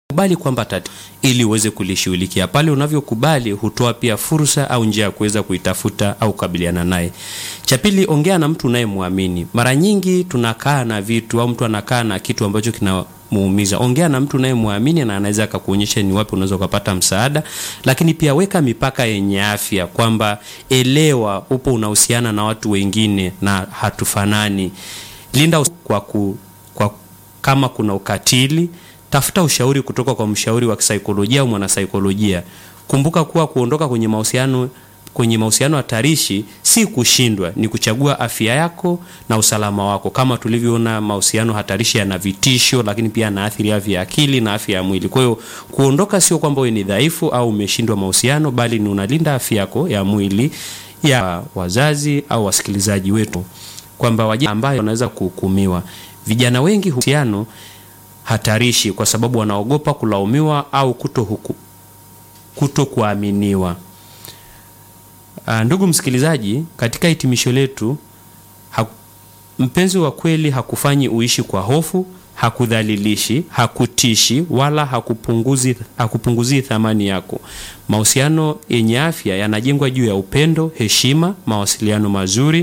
kubali kwamba tatizo ili uweze kulishughulikia. Pale unavyokubali hutoa pia fursa au njia ya kuweza kuitafuta au kukabiliana naye. Cha pili, ongea na mtu unayemwamini. Mara nyingi tunakaa na vitu au mtu anakaa na kitu ambacho kina muumiza. Ongea na mtu unayemwamini na anaweza akakuonyesha ni wapi unaweza ukapata msaada, lakini pia weka mipaka yenye afya, kwamba elewa upo unahusiana na watu wengine na hatufanani. Linda kwa, ku, kwa kama kuna ukatili tafuta ushauri kutoka kwa mshauri wa kisaikolojia au mwanasaikolojia. Kumbuka kuwa kuondoka kwenye mahusiano kwenye mahusiano hatarishi si kushindwa, ni kuchagua afya yako na usalama wako. Kama tulivyoona, mahusiano hatarishi yana vitisho, lakini pia yanaathiri afya ya akili na afya ya mwili. Kwa hiyo kuondoka sio kwamba wewe ni dhaifu au umeshindwa mahusiano, bali ni unalinda afya yako ya mwili ya wazazi au wasikilizaji wetu, kwamba wajana ambayo wanaweza kuhukumiwa. Vijana wengi husiano hatarishi kwa sababu wanaogopa kulaumiwa au kuto huku, kuto kuaminiwa. Uh, ndugu msikilizaji, katika hitimisho letu ha, mpenzi wa kweli hakufanyi uishi kwa hofu, hakudhalilishi, hakutishi wala hakupunguzi, hakupunguzi thamani yako. Mahusiano yenye afya yanajengwa juu ya upendo, heshima, mawasiliano mazuri,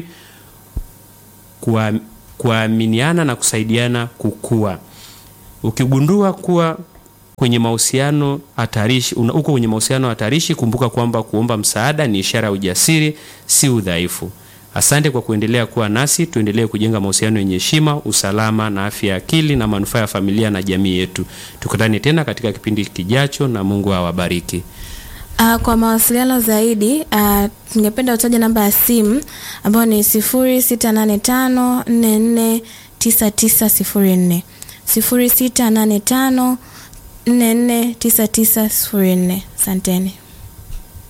kuaminiana na kusaidiana kukua. Ukigundua kuwa kwenye mahusiano hatarishi, uko kwenye mahusiano hatarishi, kumbuka kwamba kuomba msaada ni ishara ya ujasiri, si udhaifu. Asante kwa kuendelea kuwa nasi. Tuendelee kujenga mahusiano yenye heshima, usalama na afya ya akili na manufaa ya familia na jamii yetu. Tukutane tena katika kipindi kijacho, na Mungu awabariki. Uh, kwa mawasiliano zaidi uh, ningependa utaje namba ya simu ambayo ni 0685449904 0685449904. Asanteni.